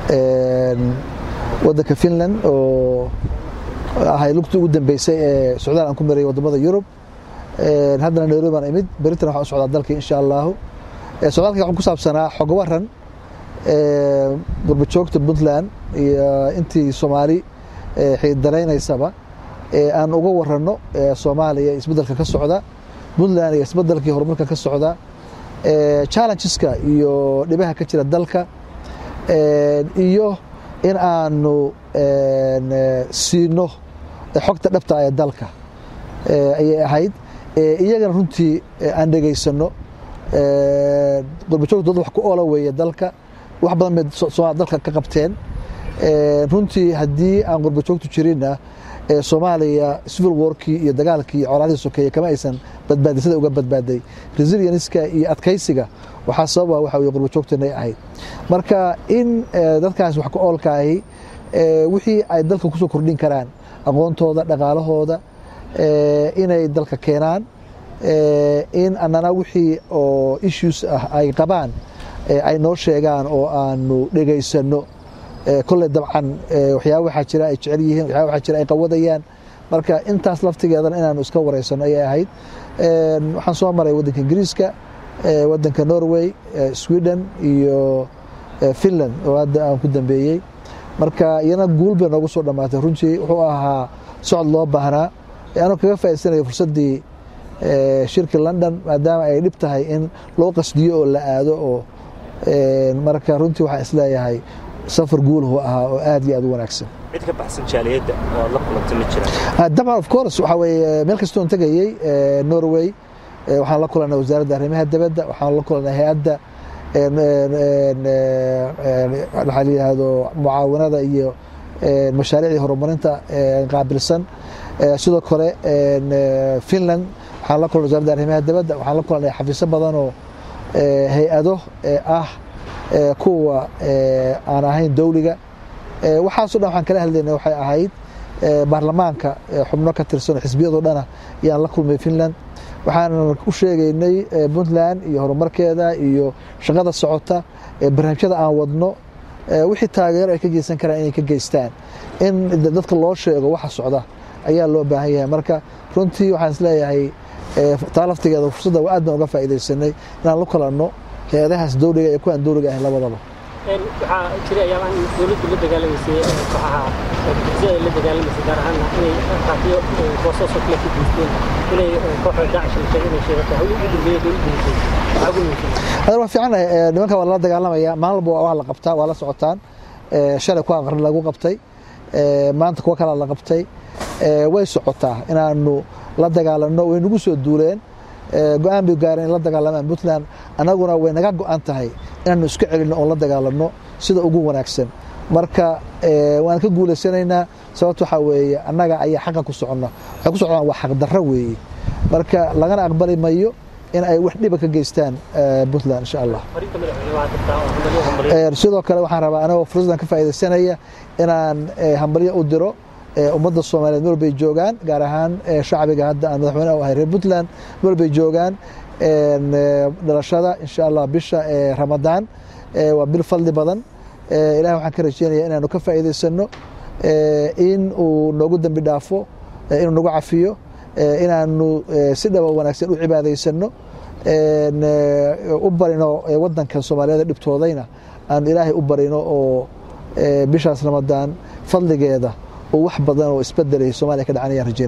wadanka finland oo ahay lugtii ugu dambeysay ee socdaal aan ku marayay wadamada yurub haddana nairobi baan imid beritan waxaan u socdaa dalkii insha allahu socdaalkii waxaan ku saabsanaa xogo waran gurbajoogta puntland iyo intii soomaali xiiddaleynaysaba aan uga waranno soomaaliya isbeddelka ka socda puntland iyo isbeddelkii horumarka ka socda challengeska iyo dhibaha ka jira dalka iyo in aanu siino xogta dhabta ee dalka ayay ahayd iyagana runtii aan dhegaysano gurbajoogta dad wax ku oola weeye dalka wax badan bay dalka ka qabteen runtii haddii aan gurbajoogtu jirinna soomaaliya civil warkii iyo dagaalkii colaadii sokeeye kama aysan badbaadin sida uga badbaaday resilienska iyo adkaysiga waxaa sababa waxa weye gurbajoogtanay ahayd marka in dadkaas wax ku oolkaahi wixii ay dalka kusoo kordhin karaan aqoontooda dhaqaalahooda inay dalka keenaan in annana wixii oo issues ah ay qabaan ay noo sheegaan oo aanu dhegaysano kolley dabcan waxyaaba waxaa jira ay jecel yihiin waxyaaba waxaa jira ay qawadayaan marka intaas laftigeedana inaanu iska wareysano ayay ahayd waxaan soo maray waddanka ingiriiska waddanka norway sweden iyo finland oo hadda aan ku dambeeyey marka iyana guul bay noogu soo dhammaatay runtii wuxuu ahaa socod loo baahnaa anuu kaga faa'idaysanayo fursaddii shirki london maadaama ay dhib tahay in loo qasdiyo oo la aado oo marka runtii waxaan isleeyahay safar guulahu ahaa oo aad iyo aad u wanaagsan cid ka baxsan jaaliyadda oo aad la kulantay ma jiraan dabcan of course waxaa weeye meel kastoon tegayey norway waxaan la kulannay wasaaradda arrimaha dibadda waxaan la kulannay hay-adda waxaa la yidhaahdo mucaawanada iyo mashaariicdii horumarinta qaabilsan sidoo kale finland waxaan la kulannay wasaaradda arrimaha dibadda waxaan la kulannay xafiisyo badan oo hay-ado ah kuwa aan ahayn dowliga waxaaso dhan waxaan kala hadlaynay waxay ahayd baarlamaanka xubno ka tirsan xisbiyadoo dhana ayaan la kulmay finland waxaan u sheegaynay puntland iyo horumarkeeda iyo shaqada socota barnaamijyada aan wadno wixii taageero ay ka geysan karaan inay ka geystaan in dadka loo sheego waxa socda ayaa loo baahan yahay marka runtii waxaan isleeyahay taa laftigeeda fursadda aad baan uga faa'iidaysanay inaan la kulanno hay-adahaas dowliga iyo kuwaan dowliga ahayn labadaba waxaa jira ayaabahan dowladdu la dagaalamaysay kooxaha bulshada la dagaalamaysay gaar ahaan inay qaatiyo boosaasoo kale ku guusteen inay kooxda daacish la sheegay inay sheegato hawl ugu dambeeyay dowladdu guusay maxaa ugu muhiimsan hadda waa fiican nimanka waa lala dagaalamaya maalin walba waa la qabtaa waa la socotaan shalay kuwa qarni lagu qabtay maanta kuwa kala la qabtay way socotaa inaanu la dagaalanno way nagu soo duuleen go-aan bay gaareen in la dagaalamaan puntland annaguna way naga go-an tahay inaanu iska celinno oon la dagaalanno sida ugu wanaagsan marka waan ka guulaysanaynaa sababto waxaa weeye annaga ayaa xaqa ku soconna waxay ku socdaan waa xaqdarro weeye marka lagana aqbali mayo in ay wax dhiba ka geystaan puntland insha allah sidoo kale waxaan rabaa anagoo fursaddan ka faa'iidaysanaya inaan hambalyo u diro ummadda soomaaliyeed meel bay joogaan gaar ahaan shacbiga hadda aan madaxweyne u ahay reer puntland meel bay joogaan dhalashada insha allah bisha ramadaan waa bil fadli badan ilahi waxaan ka rajeynaya inaanu ka faa'iidaysano in uu noogu dembi dhaafo inuu nagu cafiyo inaanu si dhaba wanaagsan u cibaadaysano u barino wadankan soomaaliyeed dhibtoodayna aanu ilaahay u barino oo bishaas ramadaan fadligeeda oo wax badan oo isbedelay soomaaliya ka dhacanayaan rajeyna